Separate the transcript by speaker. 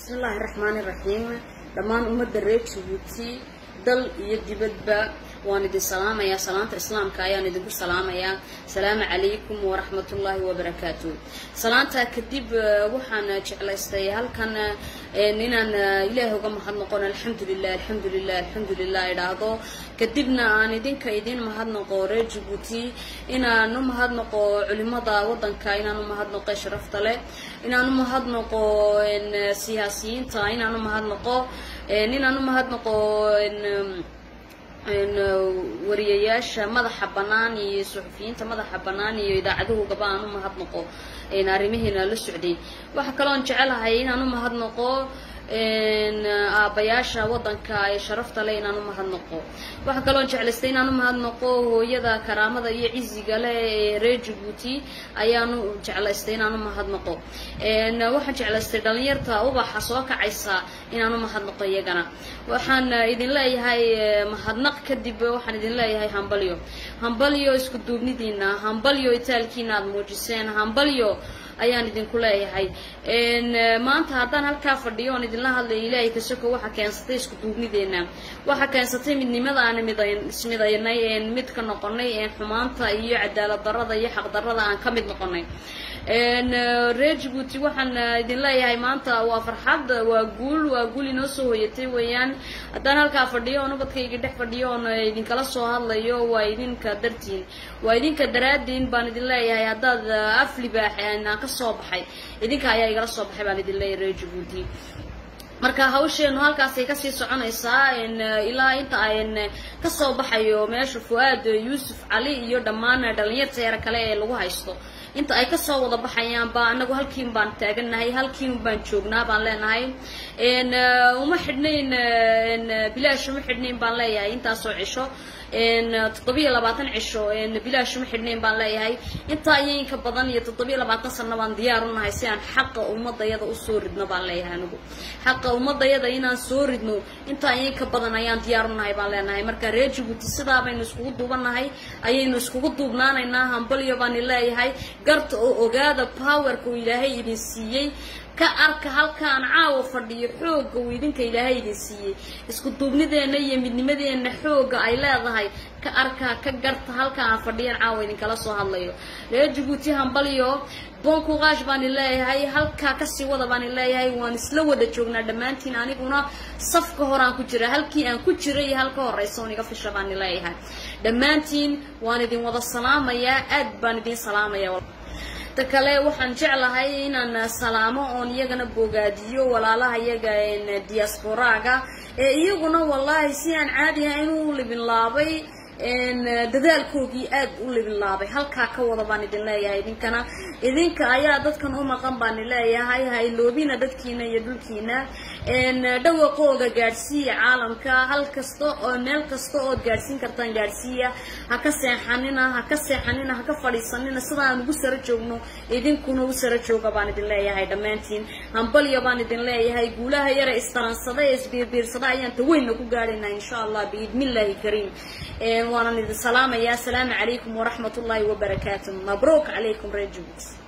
Speaker 1: bismillaahi raxmaani raxiim dhammaan ummadda reer jabuuti dal iyo dibadba waan idin salaamayaa salaanta islaamka ayaan idinku salaamayaa asalaamu calaykum waraxmatullaahi wabarakaatu salaantaa kadib waxaan jeclaystay halkan inaan ilaahay uga mahadnoqon alxamdulilah alxamdulilah alxamdulilah idhaahdo kadibna aan idinka idin mahadnoqo reer jabuuti inaan u mahadnoqo culimada wadanka inaan u mahadnoqo sharafta leh inaan u mahadnoqo siyaasiyiinta inaan u mahadnoqo inaan u mahadnoqo wariyayaasha madaxa bannaan iyo suxufiyiinta madaxa bannaan iyo idaacaduhugaba aan u mahadnoqo arrimihiina la socday waxaa kaloon jecelahay inaan u mahadnoqo aabbayaasha wadanka ee sharafta leh inaan u mahadnoqo waxaa kaloon jeclaystay inaan u mahadnoqo hooyada karaamada iyo ciziga leh ee reer jabuuti ayaanu jeclaystay inaan u mahadnoqo waxaan jeclaystay dhalinyarta ubaxa soo kacaysa inaan u mahadnoqo iyagana waxaan idin leeyahay mahadnaq kadib waxaan idin leeyahay hambalyo hambalyo isku duubnidiina hambalyo itaalkiina aada muujiseen hambalyo ayaan idinku leeyahay maanta haddaan halkaa fadhiyo oon idinla hadlayo ilaahay kasoko waxaa keensatay isku duubnideena waxaa keensatay midnimada aan ismidaynay mid ka noqonay xumaanta iyo cadaalad darada iyo xaq darada aan ka mid noqonay reer jabuuti waxaan idin leeyahay maanta waa farxad waa guul waa guul inoo soo hoyatay weeyaan haddaan halkaa fadhiyo oon ubadkayga dhex fadhiyo oon idinkala soo hadlayo waa idinka dartiin waa idinka daraadiin baan idin leeyahay haddaad af libaax aan ka soo baxay idinka ayaa igala soo baxay baan idin leeyahay reer jabuuti marka hawsheenu halkaasay kasii soconaysaa ilaa inta ayn kasoo baxayo meesha fu-aad yuusuf cali iyo dhammaan dhalinyarta yar kale ee lagu haysto inta ay kasoo wada baxayaanba anagu halkiin baan taagannahay halkiin baan joognaa baan leenahay uma xidhnayn bilaash uma xidhnayn baan leeyahay intaasoo cisho toddobiyo labaatan cisho bilaash uma xidhnayn baan leeyahay intaa iyo inka badan iyo toddobiyo labaatan sano baan diyaar u nahay si aan xaqa ummadayada usoo ridno baan leeyahay anigu xaqa ummadayada inaan soo ridno intaa iyo inka badan ayaan diyaar u nahay baan leenahay marka reer jabuuti sidaa baynu iskugu duubanahay ayaynu iskugu duubnaanaynaa hambalyo baan leeyahay garta oo ogaada powerka uu ilaahay idin siiyey ka arka halkaan caawa fadhiyo xoogga uu idinka ilaahay idin siiyey isku duubnideenna iyo midnimadeenna xoogga ay leedahay ka arka ka garta halkaan fadhiyan caawa idinkala soo hadlayo reer jabuuti hambalyo bonkuqaash baan leeyahay halkaa kasii wada baan leeyahay waan isla wada joognaa dhammaantiin aniguna safka horaan ku jira halkii aan ku jiray iyo halka horeysa on iga fisha baan leeyahay dhammaantiin waan idin wada salaamayaa aad baan idin salaamaya ta kale waxaan jeclahay inaan salaamo oon iyagana bogaadiyo walaalaha iyaga diasporaaga ee iyaguna wallaahi si aan caadi ahayn u libinlaabay dadaalkoogii aad u libinlaabay halkaa ka wada baan idin leeyahay idinkana idinka ayaa dadkan u maqan baan leeyahay hayloobina dadkiina iyo dhulkiina dhawaqooga gaadhsiiya caalamka hal kasta oo meel kasta ood gaadhsiin kartaan gaadhsiiya ha ka seexanina ha ka seexanina ha ka fadhiisanina sidaan ugu saro joogno idinkuna u saro jooga baan idin leeyahay dhammaantiin hambalyo baan idin leeyahay guulaha yare istaransada ee isbiirbiirsada ayaan taweynna ku gaadhaynaa insha allah biidnillaahi kariim waanan idin salaamayaa asalaamu calaykum waraxmat ullaahi wabarakaatu mabruuk calaykum reer jabuuti